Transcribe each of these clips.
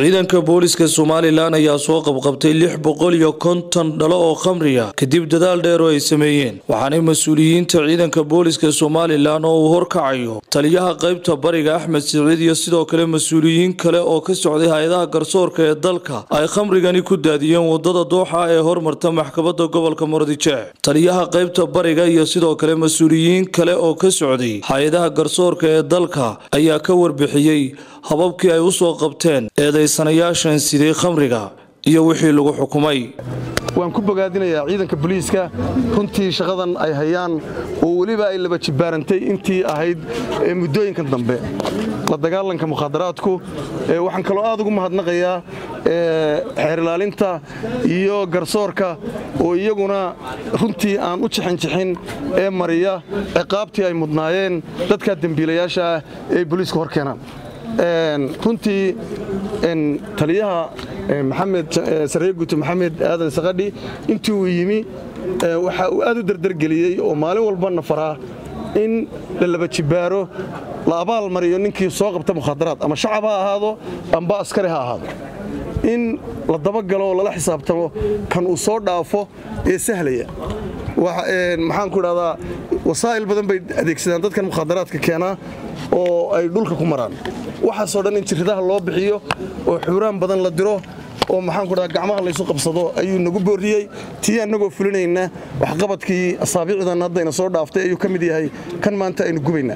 ciidanka booliska somalilan ayaa soo qabqabtay lix boqol iyo konton dhalo oo khamriya kadib dadaal dheer oo ay sameeyeen waxaanay mas-uuliyiinta ciidanka booliska somalilan oo uu horkacayo taliyaha qaybta bariga axmed siciid iyo sidoo kale mas-uuliyiin kale oo ka socday hay-adaha garsoorka ee dalka ay khamrigani ku daadiyeen wadada dooxa ee hormarta maxkamadda gobolka muradijec taliyaha qaybta bariga iyo sidoo kale mas-uuliyiin kale oo ka socday hay-adaha garsoorka ee dalka ayaa ka warbixiyey hababkii ay u soo qabteen eedaysanayaashan siday khamriga iyo wixii lagu xukumay waan ku bogaadinayaa ciidanka booliiska runtii shaqadan ay hayaan oo weliba ay laba jibbaarantay intii ahayd muddooyinkan dambe la dagaalanka mukhaadaraadku waxaan kaloo aad ugu mahadnaqayaa xeer ilaalinta iyo garsoorka oo iyaguna runtii aan u jixinjixin ee mariya ciqaabtii ay mudnaayeen dadka dembiilayaasha ah ee booliiska hor keenaan runtii taliyaha maxamed sareye guute maxamed aadan sakadhi intii uu yimi waxa uu aad u dardargeliyey oo maalin walbana faraa in la laba jibbaaro la abaal mariyo ninkii soo qabta mukhaadaraad ama shacab ha ahaado amba askari ha ahaado in la dabagalo oo lala xisaabtamo kan uu soo dhaafo ee sahlaya maxaanku idhahdaa wasaa'il badan bay adeegsadaan dadkan mukhaadaraadka keenaa oo ay dhulka ku maraan waxaasoo dhan in jirridaha loo bixiyo oo xuuraan badan la diro oo maxaanku dhaha gacmaha laysu qabsado ayuu nagu boorriyey tii annagoo fulinayna waxqabadkii asaabiicdan haddayna soo dhaaftay ayuu ka mid yahay kan maanta aynu gubayna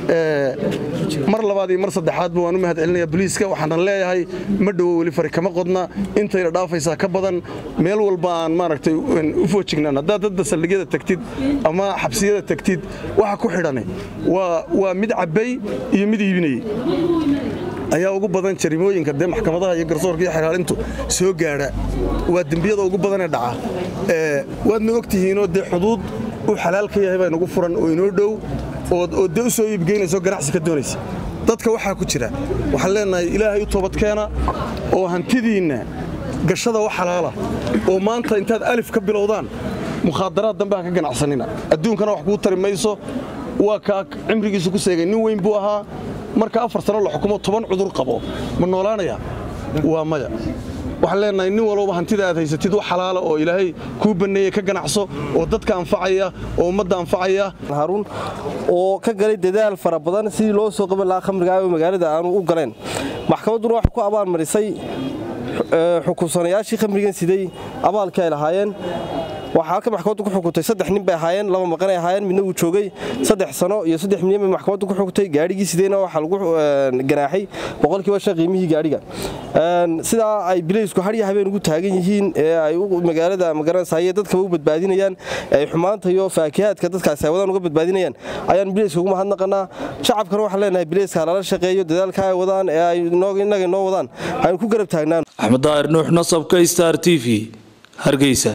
mar labaad iyo mar saddexaadba waan u mahad celinayaa boliiska waxaanan leeyahay ma dhowo weli fari kama qodna intayna dhaafaysaa ka badan meel walba aan maaragtay u foojignaan haddaad dadda saldhigyada tagtid ama xabsiyada tagtid waxa ku xidhani waa mid cabbay iyo mid iibinayey ayaa ugu badan jarimooyinka dee maxkamadaha iyo garsoorka iyo xeraalintu soo gaadha waa dembiyada ugu badanee dhaca waadna og tihiinoo dee xuduud uu xalaal ka yahay baa nagu furan oo inoo dhow oo dee u soo iibgeynayso ganacsi ka doonaysa dadka waxaa ku jira waxaan leenahay ilaahay u toobadkeena oo hantidiinna gashada wax xalaala oo maanta intaad alif ka bilowdaan mukhaadaraad dambe ha ka ganacsanina adduunkana wax kuu tari mayso waa kaa cimrigiisu ku seegay nin weyn buu ahaa marka afar sano la xukumo toban cudur qabo ma noolaanaya waa maya waxaan leenahay nin walbaba hantida aad haysatid wax xalaala oo ilaahay kuu banneeyey ka ganacso oo dadka anfacaya oo ummadda anfacaya haruun oo ka galay dadaal fara badan sidii loo soo qaban lahaa khamriga oo magaalada aanu u galeen maxkamadduna waxay ku abaalmarisay xukunsanayaashii khamrigan siday abaalkii ay lahaayeen waxaa halka maxkamaddu ku xukuntay saddex nin bay ahaayeen laba maqanay ahaayeen midna wuu joogay saddex sano iyo saddex milyan bay maxkamaddu ku xukuntay gaadhigii sideyna waxaa lagu ganaaxay boqolkiiba shan qiimihii gaadhiga sidaa ay bilaysku hadya habeen ugu taagan yihiin ee ay magaalada magaranaysaye dadkaba u badbaadinayaan ay xumaanta iyo faakihaadka dadkaasi ay wadaan uga badbaadinayaan ayaan bilayska ugu mahadnaqanaa shacabkana waxaan leenahay bilayska lala shaqeeyo dadaalka ay wadaan ee ay innaga noo wadaan aynu ku garab taagnaan axmed daahir nuux nasabka star t v hargeysa